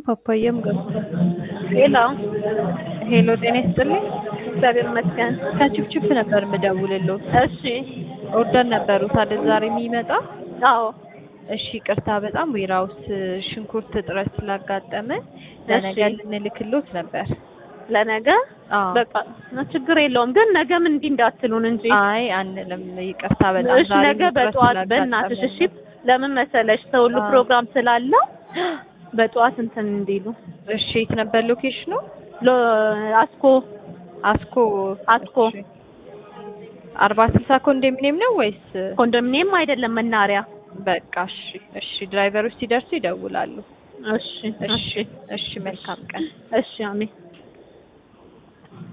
ፓፓያም ገብቷል። ሄሎ ሄሎ ጤና ይስጥልኝ። እግዚአብሔር ይመስገን። ከችፕችፕ ነበር የምደውልልዎት። እሺ ኦርደር ነበሩት አይደል ዛሬ የሚመጣ? አዎ እሺ ቅርታ በጣም ዌራውስ ሽንኩርት እጥረት ስላጋጠመን ለነገ እሺ። ልንልክልዎት ነበር። ለነገ አዎ በቃ ችግር የለውም ግን ነገ ምን እንዲህ እንዳትሉን እንጂ አይ አንልም፣ ይቅርታ በጣም እሺ ዛሬ ነገ ውጥረት በጠዋት በእናትሽ እሺ ስላጋጠመን። ለምን መሰለሽ ሰው ሁሉ አዎ። ፕሮግራም ስላለው በጠዋት እንትን እንዲሉ እሺ የት ነበር ሎኬሽኑ? ሎ አስኮ አስኮ አስኮ እሺ። አርባ ስልሳ ኮንዶሚኒየም ነው ወይስ? ኮንዶሚኒየም አይደለም መናሪያ በቃ እሺ እሺ ድራይቨሮች ሲደርሱ ይደውላሉ። እሺ እሺ እሺ መልካም ቀን። እሺ አሜን